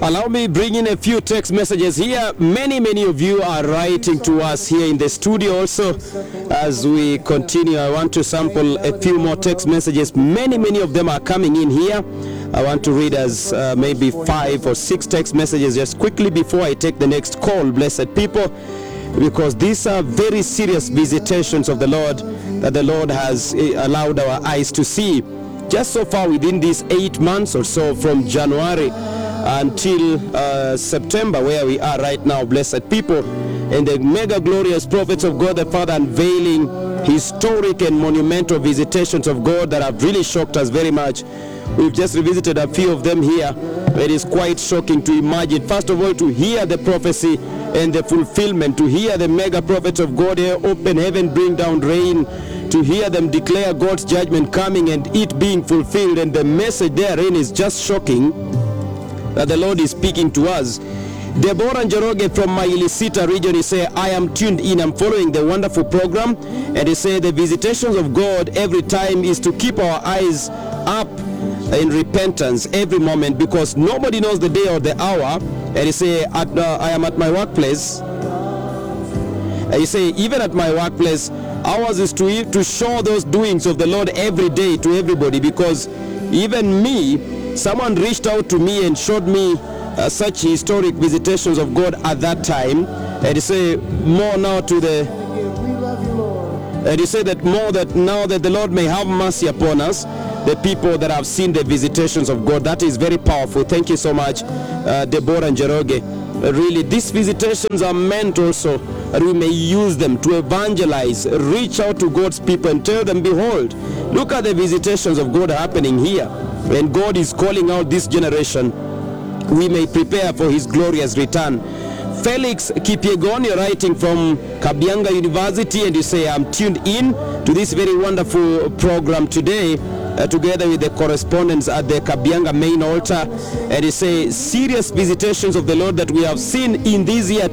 Allow me bring in a few text messages here. Many, many of you are writing to us here in the studio also. As we continue, I want to sample a few more text messages. Many, many of them are coming in here. I want to read as uh, maybe five or six text messages just quickly before I take the next call, blessed people, because these are very serious visitations of the Lord that the Lord has eh, allowed our eyes to see. Just so far within these eight months or so from January until uh, September, where we are right now, blessed people, and the mega glorious prophets of God the Father unveiling historic and monumental visitations of God that have really shocked us very much. We've just revisited a few of them here. It is quite shocking to imagine, first of all, to hear the prophecy and the fulfillment, to hear the mega prophets of God here open heaven, bring down rain, to hear them declare God's judgment coming and it being fulfilled. And the message therein is just shocking that the Lord is speaking to us. Deborah Njoroge from Mailisita region, he say, I am tuned in, I'm following the wonderful program. And he say, the visitations of God every time is to keep our eyes up in repentance every moment because nobody knows the day or the hour. And he say, at, uh, I am at my workplace. And he say, even at my workplace, ours is to, to show those doings of the Lord every day to everybody because even me, someone reached out to me and showed me uh, such historic visitations of God at that time. And he say, more now to the and he said that more that now that the Lord may have mercy upon us, the people that have seen the visitations of God. That is very powerful. Thank you so much, uh, Deborah and Jeroge. Uh, really, these visitations are meant also that we may use them to evangelize, reach out to God's people and tell them, behold, look at the visitations of God happening here. When God is calling out this generation, we may prepare for his glorious return. Felix Kipiegon, you're writing from Kabianga University, and you say, I'm tuned in to this very wonderful program today, uh, together with the correspondents at the Kabianga main altar. And you say, serious visitations of the Lord that we have seen in this year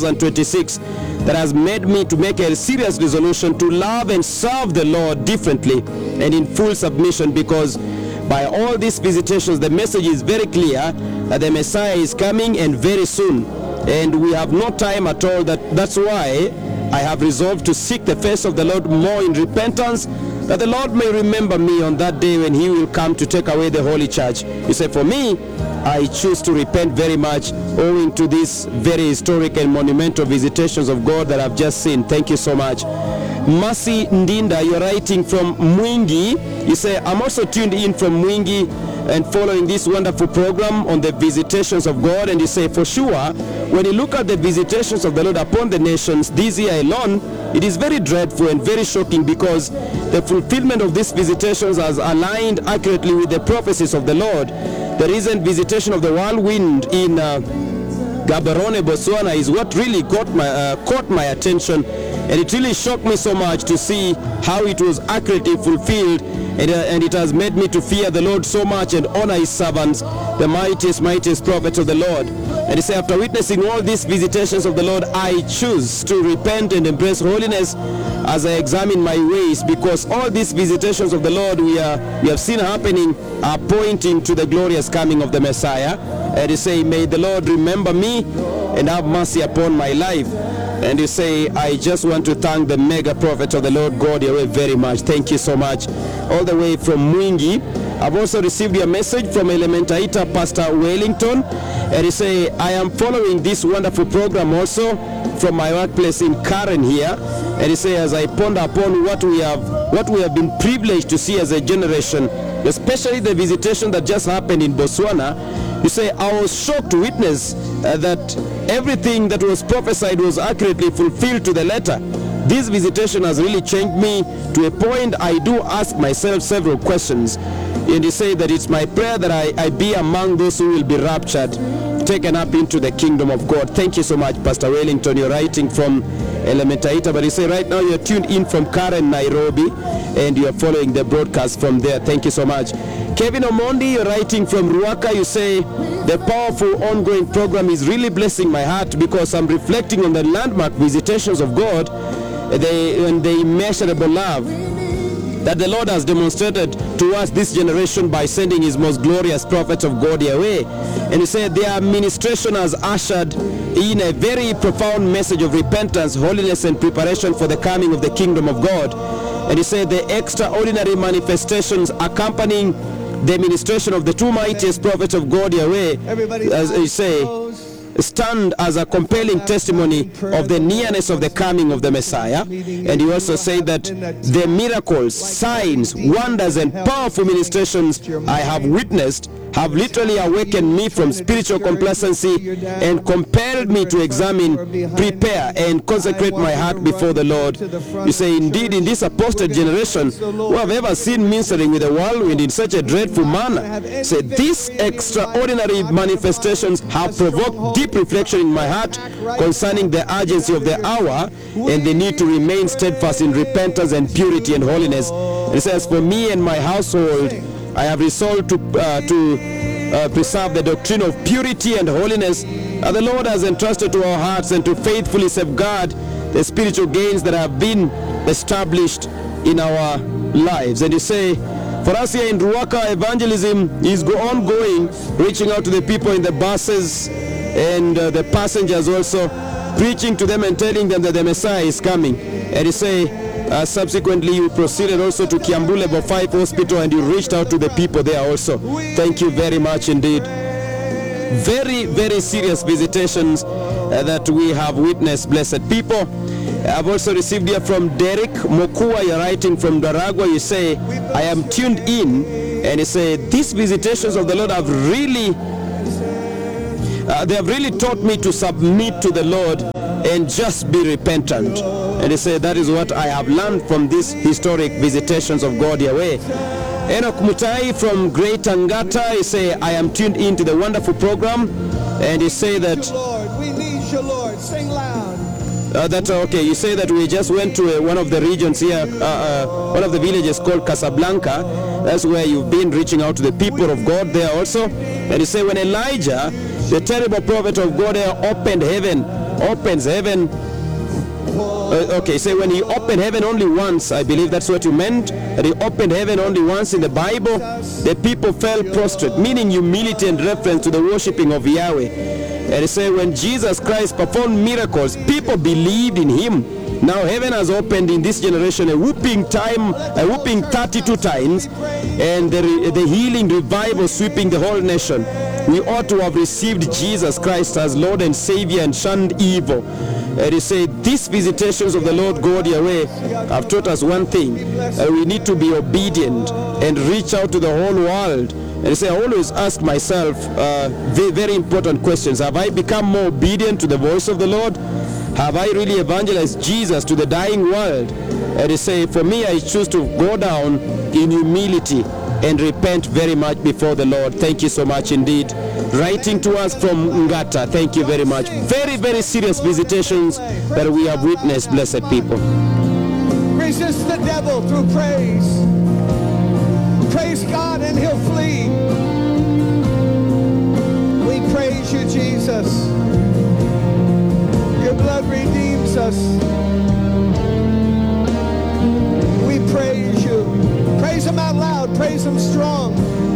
2026 that has made me to make a serious resolution to love and serve the Lord differently and in full submission because by all these visitations, the message is very clear that the Messiah is coming and very soon. And we have no time at all. That, that's why I have resolved to seek the face of the Lord more in repentance, that the Lord may remember me on that day when He will come to take away the Holy Church. You say, For me, I choose to repent very much owing to these very historic and monumental visitations of God that I've just seen. Thank you so much. Mercy Ndinda, you're writing from Mwingi. You say, I'm also tuned in from Mwingi and following this wonderful program on the visitations of God. And you say, for sure, when you look at the visitations of the Lord upon the nations this year alone, it is very dreadful and very shocking because the fulfillment of these visitations has aligned accurately with the prophecies of the Lord. The recent visitation of the whirlwind in uh, Gaborone, Botswana is what really got my, uh, caught my attention. And it really shocked me so much to see how it was accurately fulfilled. And, uh, and it has made me to fear the Lord so much and honor his servants, the mightiest, mightiest prophets of the Lord. And he said, after witnessing all these visitations of the Lord, I choose to repent and embrace holiness as I examine my ways, because all these visitations of the Lord we, are, we have seen happening are pointing to the glorious coming of the Messiah. And he say, may the Lord remember me and have mercy upon my life. And you say, I just want to thank the mega prophet of the Lord God Yahweh very much. Thank you so much. All the way from Mwingi. I've also received your message from Elementaita Pastor Wellington. And he say, I am following this wonderful program also from my workplace in Karen here. And he say, as I ponder upon what we have what we have been privileged to see as a generation, especially the visitation that just happened in Botswana, you say, I was shocked to witness uh, that everything that was prophesied was accurately fulfilled to the letter. This visitation has really changed me to a point I do ask myself several questions. And you say that it's my prayer that I, I be among those who will be raptured, taken up into the kingdom of God. Thank you so much, Pastor Wellington. You're writing from Elementaita, but you say right now you're tuned in from Karen, Nairobi, and you're following the broadcast from there. Thank you so much. Kevin Omondi, you're writing from Ruaka. You say the powerful ongoing program is really blessing my heart because I'm reflecting on the landmark visitations of God, the, and the immeasurable love that the Lord has demonstrated to us this generation by sending his most glorious prophets of God away. And he said their administration has ushered in a very profound message of repentance, holiness, and preparation for the coming of the kingdom of God. And he said the extraordinary manifestations accompanying the administration of the two mightiest prophets of God Yahweh, Everybody as he say, stand as a compelling testimony of the nearness of the coming of the Messiah. And he also said that the miracles, signs, wonders, and powerful ministrations I have witnessed have literally awakened me from spiritual complacency and compelled me to examine, prepare, and consecrate my heart before the Lord. You say, indeed, in this apostate generation, who have ever seen ministering with the whirlwind in such a dreadful manner, say, these extraordinary manifestations have provoked deep reflection in my heart concerning the urgency of the hour and the need to remain steadfast in repentance and purity and holiness. It says, For me and my household, I have resolved to, uh, to uh, preserve the doctrine of purity and holiness that the Lord has entrusted to our hearts and to faithfully safeguard the spiritual gains that have been established in our lives. And you say, for us here in Ruaka, evangelism is go ongoing, reaching out to the people in the buses and uh, the passengers also, preaching to them and telling them that the Messiah is coming. And you say, uh, subsequently, you proceeded also to Kiambu Level 5 Hospital and you reached out to the people there also. Thank you very much indeed. Very, very serious visitations uh, that we have witnessed, blessed people. I've also received here from Derek Mokua, you're writing from Daragua. You say, I am tuned in, and you say, these visitations of the Lord have really uh, they have really taught me to submit to the Lord and just be repentant. And he said, That is what I have learned from these historic visitations of God Yahweh. Enoch Mutai from Great Angata, he say, I am tuned into the wonderful program. And he say that Lord, we need you, Lord. Sing loud. uh, that okay, you say that we just went to uh, one of the regions here, uh, uh, one of the villages called Casablanca. That's where you've been reaching out to the people of God there also. And you say when Elijah, the terrible prophet of God, there opened heaven, opens heaven. Uh, okay, say when he opened heaven only once, I believe that's what you meant. That he opened heaven only once in the Bible. The people fell prostrate, meaning humility and reference to the worshipping of Yahweh. And he said, when Jesus Christ performed miracles, people believed in him. Now heaven has opened in this generation a whooping time, a whooping 32 times, and the, re- the healing revival sweeping the whole nation. We ought to have received Jesus Christ as Lord and Savior and shunned evil. And he said, these visitations of the Lord God Yahweh have taught us one thing, that we need to be obedient and reach out to the whole world. And he said, I always ask myself uh, very, very important questions. Have I become more obedient to the voice of the Lord? Have I really evangelized Jesus to the dying world? And he said, for me, I choose to go down in humility and repent very much before the Lord. Thank you so much indeed. Writing to us from Ngata, thank you very much. Very, very serious visitations that we have witnessed, blessed people. Resist the devil through praise. Praise God and he'll flee. We praise you, Jesus. Your blood redeems us. We praise you. Praise him out loud. Praise him strong.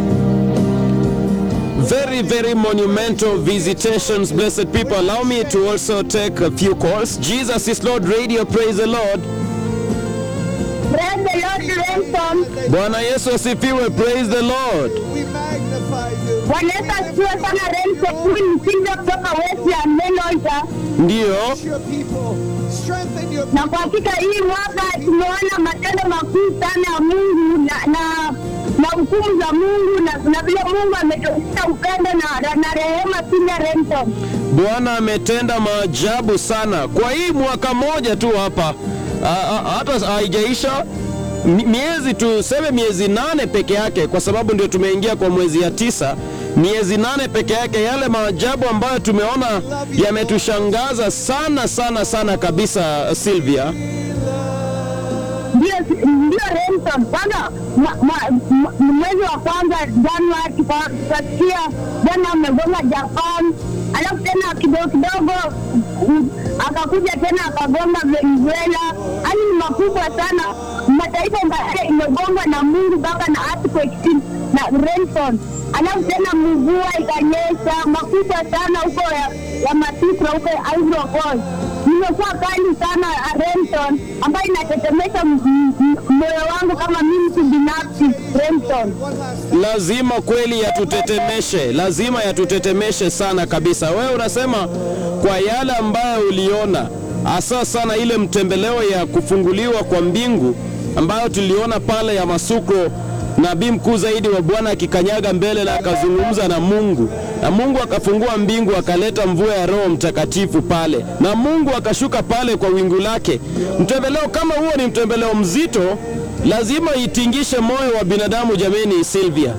Very, very monumental visitations, blessed people. Allow me to also take a few calls. Jesus is Lord Radio, praise the Lord. Praise the Lord Ransom. Bwana Yesu asifiwe, praise the Lord. We magnify you. Bwana Yesu asifiwe sana Ransom. Huyu ni Silvia kutoka Westland Melonja. Ndiyo, Your people. Strengthen your Na kwa hakika hii mwaka tumeona matendo makuu sana ya Mungu na na na hukumu za Mungu na, na vile Mungu ametuonyesha upendo na, na, na rehema Silvia Ransom. Bwana ametenda maajabu sana kwa hii mwaka moja tu hapa, Ah, ah, hata haijaisha mi- miezi tuseme miezi nane peke yake, kwa sababu ndio tumeingia kwa mwezi ya tisa. Miezi nane peke yake, yale maajabu ambayo tumeona yametushangaza sana sana sana kabisa, Sylvia. Ndio ndio Ransom. Kwanza mwa- mwa- mwa- mwezi wa kwanza Januari tuka- tukasikia Bwana amegonga Japan, alafu tena kidogo kidogo mm, akakuja tena akagonga Venezuela. Yaani ni makubwa sana, mataifa mbaya imegongwa na Mungu Baba na earthquake na rainfall, alafu tena mvua ikanyesha makubwa sana huko ya, ya Masika huko Ivory Coast. Nimekuwa kali sana rainfall ambayo inatetemesha m- m- moyo wangu kama mimi kibinafsi rainfall. lazima kweli yatutetemeshe, lazima yatutetemeshe sana kabisa. Wewe unasema kwa yale ambayo uliona, hasa sana ile mtembeleo ya kufunguliwa kwa mbingu ambayo tuliona pale ya Masuko, nabii mkuu zaidi wa Bwana akikanyaga mbele na akazungumza na Mungu, na Mungu akafungua mbingu akaleta mvua ya Roho Mtakatifu pale, na Mungu akashuka pale kwa wingu lake. Mtembeleo kama huo ni mtembeleo mzito, lazima itingishe moyo wa binadamu. Jameni, Sylvia,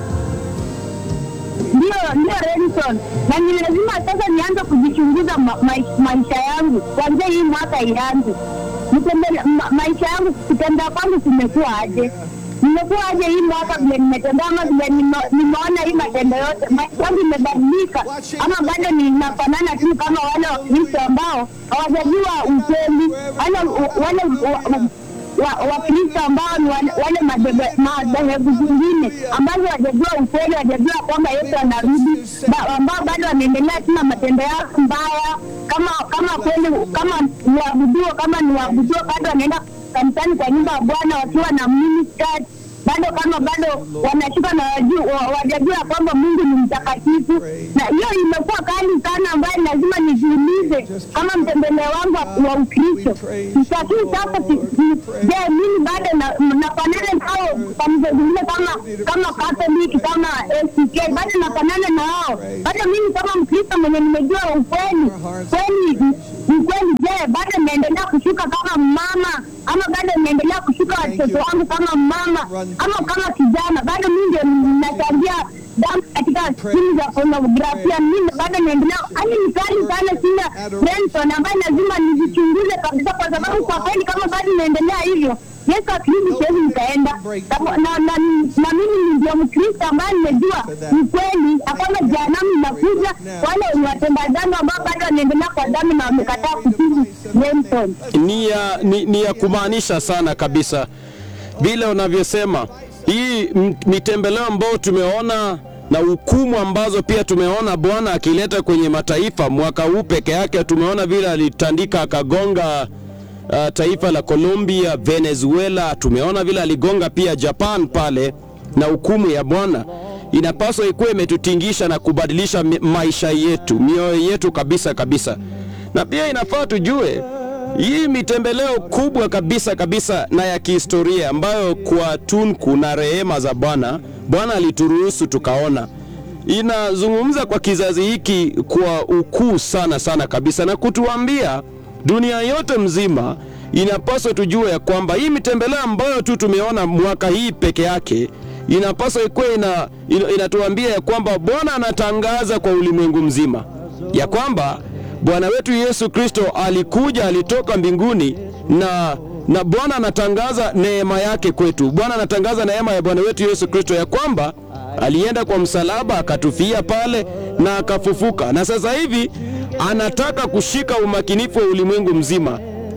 ndio ndio Renson, na ni lazima sasa nianze kujichunguza ma, ma, maisha yangu kuanzia hii mwaka ianze. Nitembele- ma, maisha yangu kutembea kwangu kumekuwa aje? Nimekuwa aje hii mwaka vile nimetembea, ama vile nime- nimeona hii matendo yote, maisha yangu imebadilika, ama bado ninafanana tu kama wale Wakristo ambao hawajajua ukweli, wale wale wa- wa- wa- Wakristo ambao ni wale wale madebe- madhehebu zingine ambazo wajajua ukweli, wajajua kwamba Yesu anarudi, ba- ambao bado wanaendelea tu na matendo yao mbaya, kama kama kweli kama ni waabuduo, kama ni waabuduo, bado wanaenda kanisani kwa nyumba ya Bwana wakiwa na miniskirt bado kama bado wanashuka na waju- wa- wajajua kwamba Mungu ni mtakatifu, na hiyo imekuwa kali sana, ambayo lazima nijiulize kama mtembeleo wangu wa- wa Ukristo. Lakini sasa si- si- je, mimi bado na- nafanana nao kanisa zingine kama kama Katoliki kama ACK, bado nafanana na wao? Bado mimi kama Mkristo mwenye nimejua ukweli kweli ukweli, je, bado naendelea kushuka kama mama ama bado naendelea kushuka watoto wangu kama mama ama kama kijana? Bado mimi ndio nachangia damu katika simu za pornografia, mimi bado naendelea. Hali ni kali sana, sina Benson ambaye lazima nijichunguze kabisa, kwa sababu kwa kweli kama bado naendelea hivyo Yesu akirudi siwezi nikaenda na, na, na, na mimi ndio Mkristo ambaye nimejua ukweli ya kwamba jehanamu inakuja. Wale ni watenda dhambi ambao bado wanaendelea kwa dhambi na wamekataa kutubu. Benson. ni ya, ni, ni ya kumaanisha sana kabisa vile unavyosema hii m- mitembeleo ambayo tumeona na hukumu ambazo pia tumeona Bwana akileta kwenye mataifa mwaka huu peke yake. Tumeona vile alitandika akagonga uh, taifa la Colombia, Venezuela. Tumeona vile aligonga pia Japan pale, na hukumu ya Bwana inapaswa ikuwe imetutingisha na kubadilisha mi- maisha yetu, mioyo yetu kabisa kabisa, na pia inafaa tujue hii mitembeleo kubwa kabisa kabisa na ya kihistoria ambayo kwa tunku na rehema za Bwana Bwana alituruhusu tukaona, inazungumza kwa kizazi hiki kwa ukuu sana sana kabisa, na kutuambia dunia yote mzima inapaswa tujue ya kwamba hii mitembeleo ambayo tu tumeona mwaka hii peke yake inapaswa ikuwe ina, ina, inatuambia ya kwamba Bwana anatangaza kwa ulimwengu mzima ya kwamba Bwana wetu Yesu Kristo alikuja, alitoka mbinguni na na Bwana anatangaza neema yake kwetu. Bwana anatangaza neema ya Bwana wetu Yesu Kristo ya kwamba alienda kwa msalaba akatufia pale na akafufuka, na sasa hivi anataka kushika umakinifu wa ulimwengu mzima,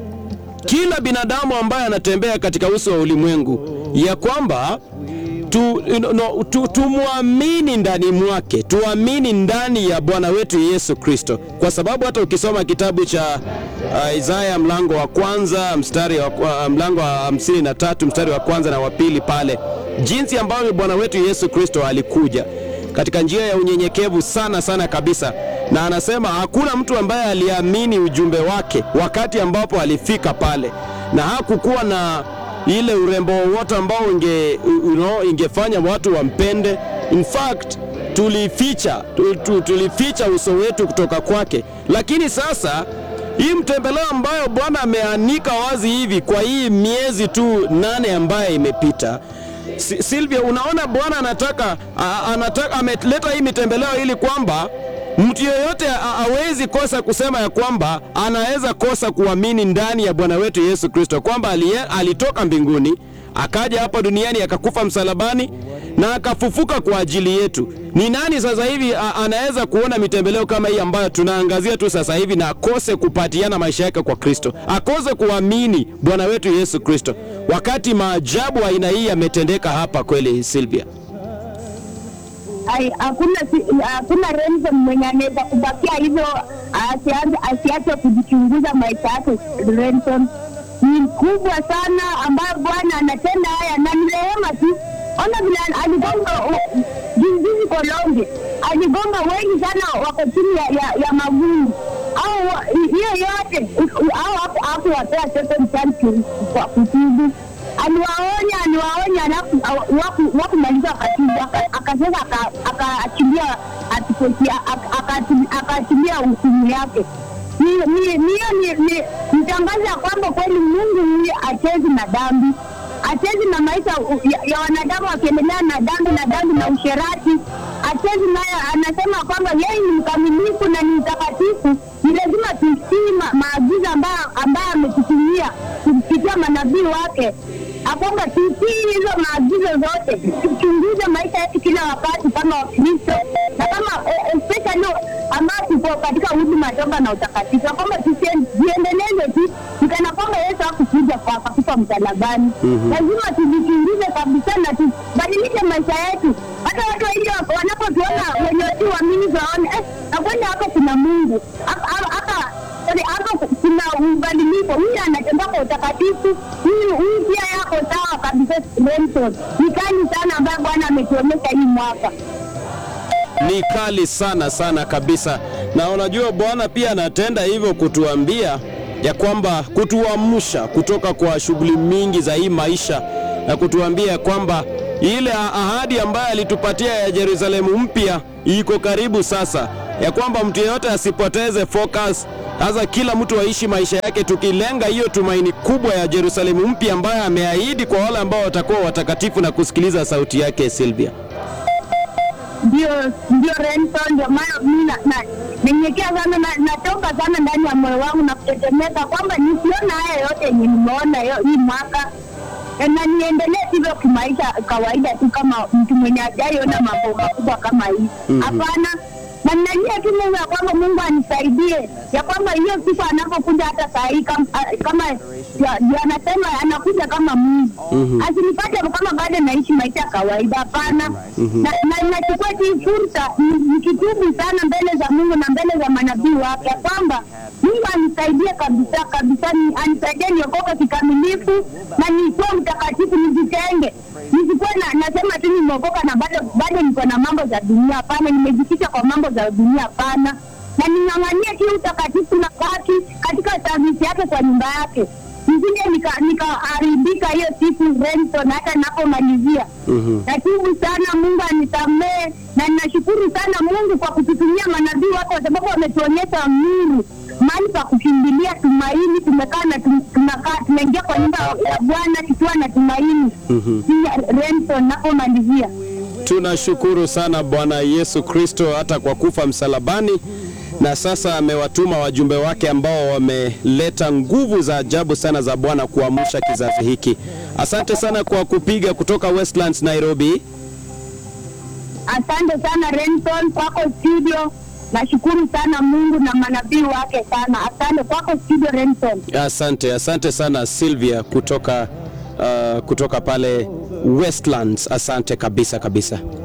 kila binadamu ambaye anatembea katika uso wa ulimwengu, ya kwamba tu, no, tu, tumwamini ndani mwake, tuamini ndani ya Bwana wetu Yesu Kristo, kwa sababu hata ukisoma kitabu cha uh, Isaya mlango wa kwanza mstari wa, uh, mlango wa hamsini na tatu mstari wa kwanza na wa pili pale, jinsi ambavyo Bwana wetu Yesu Kristo alikuja katika njia ya unyenyekevu sana sana kabisa, na anasema hakuna mtu ambaye aliamini ujumbe wake wakati ambapo alifika pale, na hakukuwa na ile urembo wowote ambao inge, you know, ingefanya watu wampende. In fact tulificha tu, tu, tulificha uso wetu kutoka kwake, lakini sasa hii mtembeleo ambayo Bwana ameanika wazi hivi kwa hii miezi tu nane ambayo imepita Si- Silvia, unaona Bwana anataka a- anataka ameleta hii mitembeleo ili kwamba mtu yeyote a- hawezi kosa kusema ya kwamba anaweza kosa kuamini ndani ya Bwana wetu Yesu Kristo kwamba alie- alitoka mbinguni akaja hapa duniani akakufa msalabani na akafufuka kwa ajili yetu. Ni nani sasa hivi a- anaweza kuona mitembeleo kama hii ambayo tunaangazia tu sasa hivi na akose kupatiana maisha yake kwa Kristo, akose kuamini Bwana wetu Yesu Kristo, wakati maajabu aina hii yametendeka hapa kweli, Sylvia? Ai, hakuna si- hakuna Renson mwenye anaweza kubakia hivyo asianze asiache kujichunguza maisha yake. Renson ni mkubwa sana ambayo Bwana anatenda haya na ni rehema tu. Ona vile aligonga juzijuzi Kolonge, aligonga wengi sana wako chini ya, ya, ya magumu au wa- hiyo yote au hapo hapo wapea second chance kwa kutubu aliwaonya aliwaonya, alafu awa- waku- wakumaliza wakatibu, aka- akasema aka- akaachilia atipoti- aka- aka- akaachilia hukumu yake. Ni- ni- Niyo ni- ni mtangazo ya kwamba kweli Mungu huyu achezi na dhambi, achezi na maisha u- ya, ya wanadamu wakiendelea na dhambi na dhambi na usherati. Achezi naye anasema kwamba yeye ni mkamilifu na ni mtakatifu, ni lazima tutii ma, maagizo ambayo ambayo ametutumia kupitia manabii wake akwamba tutii hizo maagizo zote, tuchunguze maisha yetu kila wakati kama Wakristo na kama eh, especially ambao tuko katika huduma toba na utakatifu, kwamba tusiendeleze tu nikana kwamba Yesu hakukuja kwa akakufa msalabani. Lazima tujichunguze kabisa na tubadilishe maisha yetu, hata watu wengi wanapotuona wenye si waamini waone eh, na kwenda hapa kuna Mungu hapa hapa Yaani hapa kuna ubadiliko. Huyu anatembea kwa utakatifu, huyu huyu pia yako sawa kabisa. Remson ni kali sana ambayo Bwana ametuonyesha hii mwaka. ni kali sana sana kabisa, na unajua Bwana pia anatenda hivyo kutuambia ya kwamba kutuamsha kutoka kwa shughuli mingi za hii maisha na kutuambia ya kwamba ile ahadi ambayo alitupatia ya Yerusalemu mpya iko karibu sasa, ya kwamba mtu yeyote asipoteze focus. Sasa kila mtu aishi maisha yake tukilenga hiyo tumaini kubwa ya Yerusalemu mpya ambayo ameahidi kwa wale ambao watakuwa watakatifu na kusikiliza sauti yake. Sylvia. Ndio, ndio Remson, ndio maana mimi na- na- nanyenyekea sana na natoka sana ndani ya moyo wangu na kutetemeka kwamba nisiona haya yote yenye nimeona yo- hii mwaka Eh, na niendelee hivyo kimaisha kawaida tu kama mtu mwenye hajaiona mambo makubwa kama hii. Hapana, na ninajua tu Mungu ya kwamba Mungu anisaidie ya kwamba hiyo siku anapokuja hata saa hii kama, kama ya- ya anasema anakuja kama Mungu asinipate kama bado naishi maisha ya kawaida. Hapana, na na nachukua hii fursa ni- nikitubu sana mbele za Mungu na mbele za manabii wake ya kwamba Mungu anisaidie kabisa kabisa, ni- anisaidie niokoke kikamilifu na nikuwe mtakatifu, nijitenge, nisikuwe na nasema tu nimeokoka na bado bado niko na mambo za dunia. Hapana, nimejificha kwa mambo za dunia. Hapana, na ning'ang'anie tu utakatifu na haki katika service yake kwa nyumba yake, nisije nika- nikaharibika hiyo siku Renson, hata napomalizia. Natubu sana, Mungu anisamehe, na ninashukuru sana Mungu kwa kututumia manabii wake, kwa sababu wametuonyesha nuru mahali pa kukimbilia tumaini. Tumekaa na tum- tunakaa tunaingia kwa nyumba ya Bwana tukiwa na tumaini. Renson, napomalizia Tunashukuru sana Bwana Yesu Kristo hata kwa kufa msalabani, na sasa amewatuma wajumbe wake ambao wameleta nguvu za ajabu sana za Bwana kuamsha kizazi hiki. Asante sana kwa kupiga kutoka Westlands, Nairobi. Asante sana Renson, kwako studio. Nashukuru sana Mungu na manabii wake sana. Asante kwako studio Renson. Asante, asante sana Sylvia kutoka, uh, kutoka pale Westlands. Asante kabisa kabisa.